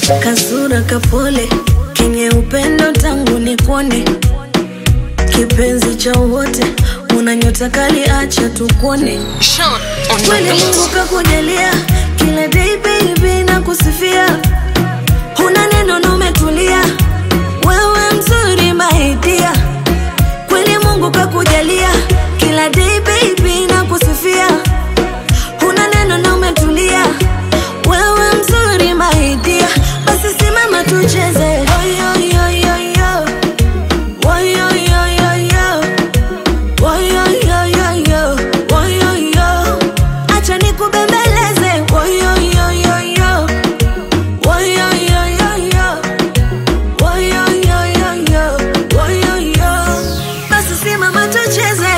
kasura kapole kenye upendo tangu nikuone kipenzi cha wote una nyota kali acha tukuone Sean on the kweli beat. mungu kakujalia kila day baby na kusifia huna neno na umetulia wewe mzuri maidia kweli mungu kakujalia kila day baby na kusifia huna neno na umetulia wewe mzuri maidia basi simama tucheze Oyoyoyoyo. Oyoyoyoyo. Oyoyoyoyo. Oyoyo. Acha nikubembeleze Oyoyoyoyo. Oyoyoyoyo. Oyoyoyoyo. Oyoyo. Basi simama tucheze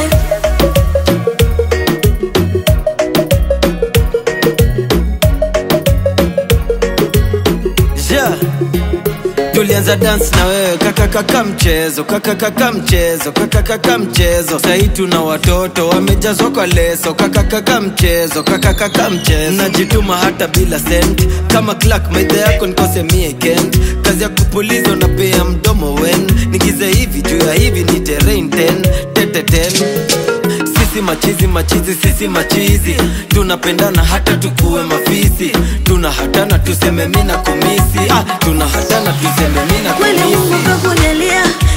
yeah. tulianza dance na wewe kakakaka mchezo kakakaka mchezo kakakaka mchezo sahii tuna watoto wamejazwa kwa leso kakakaka mchezo kakakaka mchezo najituma hata bila sent kama clark maidha yako nikose miekend kazi ya kupuliza unapea mdomo wen nigize hivi juu ya hivi ni terrain ten teteten sisi machizi machizi sisi machizi tunapendana hata tukuwe mafisi tuna hatana tuseme mina kumisi ah, tuna hatana tuseme mina kweli mungu kumisi kakujalia